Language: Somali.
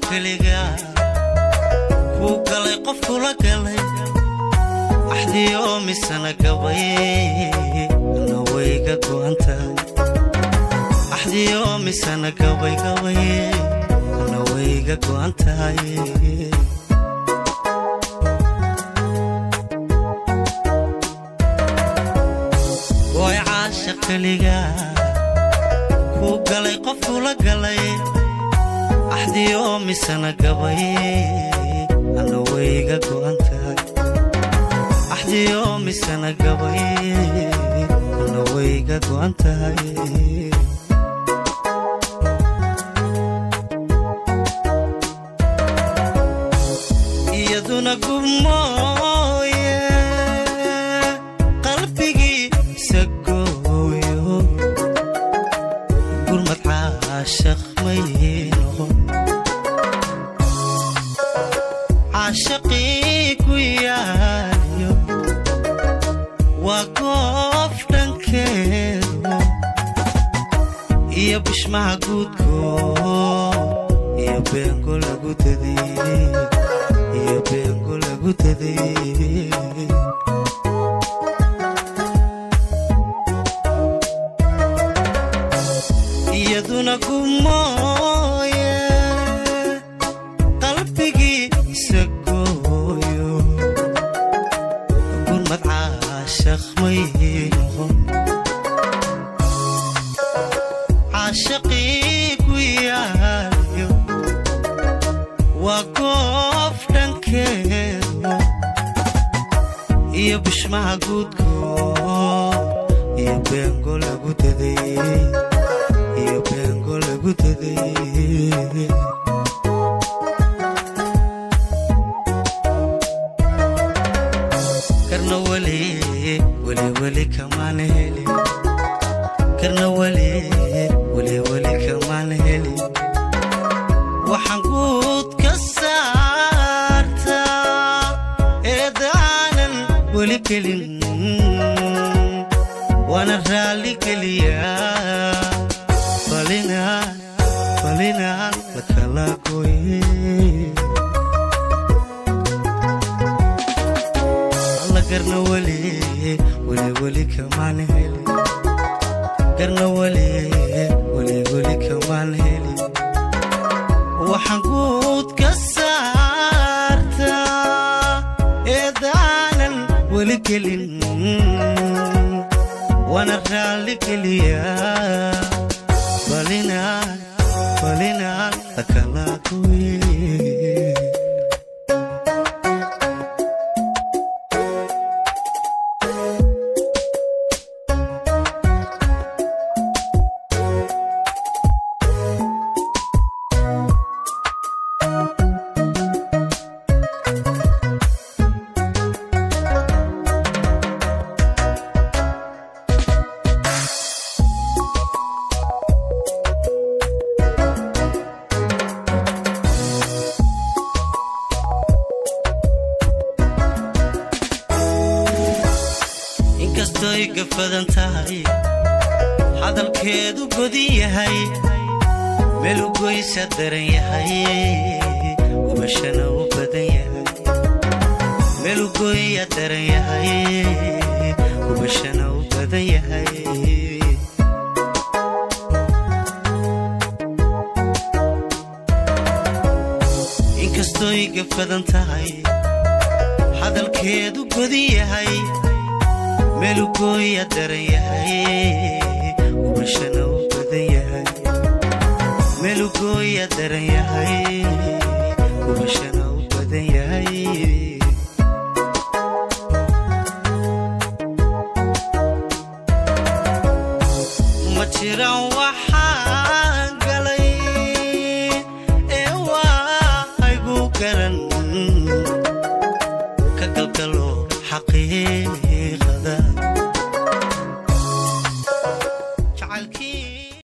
keliga kuu galay qof kula galay axdiyo misana gabay ana wayga go'an tahay axdiyo misana gabay gabay ana wayga go'an tahay gooy caasha keliga kuu galay qof kula galay axdiyo misana gabay ana wayga go'an tahay axdiyo misana gabay ana wayga go'an tahay iyaduna gubmooye qalbigiisa gooyo gurmad caashaq may noqon caashaqii ku yaaliyo waa goof dhankeedu iyo bishmaha guudkood iyo beengo lagu dadiyey iyo beengo lagu dadiyey iyaduna gumooye qalbigiisa gooyo gurmad caashaq may noqon caashaqii ku yaaliyo waa goof dhankeeda iyo bishmaha guudkood iyo beengo lagu dadiyey iyo beengo lagu dadiyey karna weli weli weli kamaan helin karna weli weli weli kamaan helin waxaan guud ka saartaa eedaanan weli gelin waana raalli geliyaa falinaan falinaan la kala gooye alla garna weli weli weli kamaan helin garna weli weli weli kamaan helin waxaan guud ka saartaa eedaanan weli gelin waana raalli geliyaa falinaan falinaan la kala gooye inkastoy gafadan tahay hadalkeedu godin yahay meelugoysa daran yahay ubashana u badan yahay meelugoya daran yahay ubashana u badan yahay inkastoy gafadan tahay hadalkeedu godin yahay meelugooya daran yahay ubashana u badan yahay meelugooya daran yahay ubashana u badan yahay ma jiraan wax